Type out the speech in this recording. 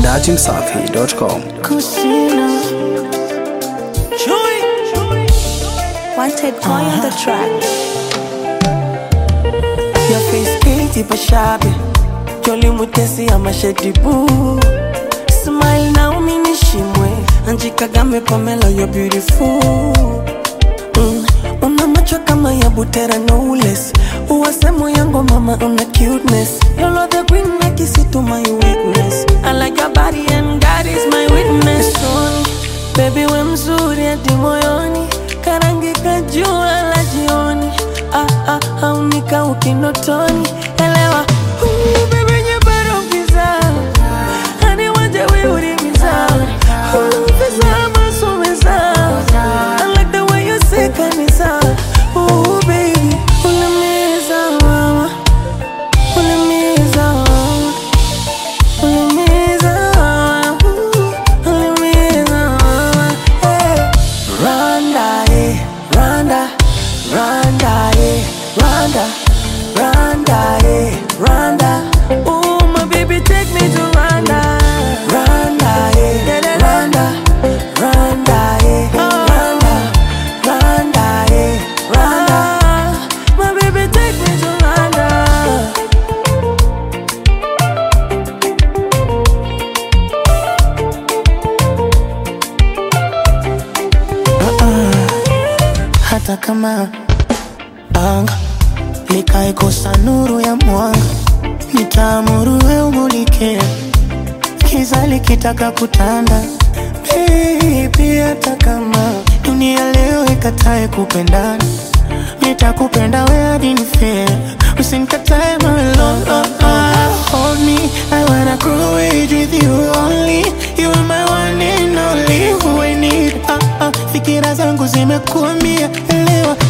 dachimsafi.com. Kusina. Wanted boy on the track. Your face pretty but shabby Jolly mutesi ama shady boo Smile na uminishimwe Anji Kagame Pamela you're beautiful mm. Una macho kama ya butera no less Uwasemo yango mama una cuteness You're the queen na kisi to my weakness I like your body and God is my witness Son, Baby we mzuri hadi moyoni Karangi kajua la jioni ah, ah, haunika ukinotoni elewa Ooh, baby nyebaro giza Hani waje wiuri giza Ooh, pesa masumeza I like the way you say kanisa Ooh, baby Ulimiza mama Ulimiza mama Ulimiza mama Ooh, Ulimiza mama Hey Randa, eh, Randa, Randa, eh, Randa, Randa, eh, Randa. Ooh, my baby, take me to Randa. Randa, eh, Randa, Randa, eh, Randa, Randa, eh, Randa. My baby, take me to Randa. hata kama anga likaikosa nuru ya mwanga, nitaamuru we umulike, kiza likitaka kutanda. Baby, hata kama dunia leo ikatae kupendana, nitakupenda we hadi nife, usinikatae my love. Oh, oh, hold me, I wanna grow age with you only. You are my one and only who I need. Ah, ah, fikira zangu zimekuambia elewa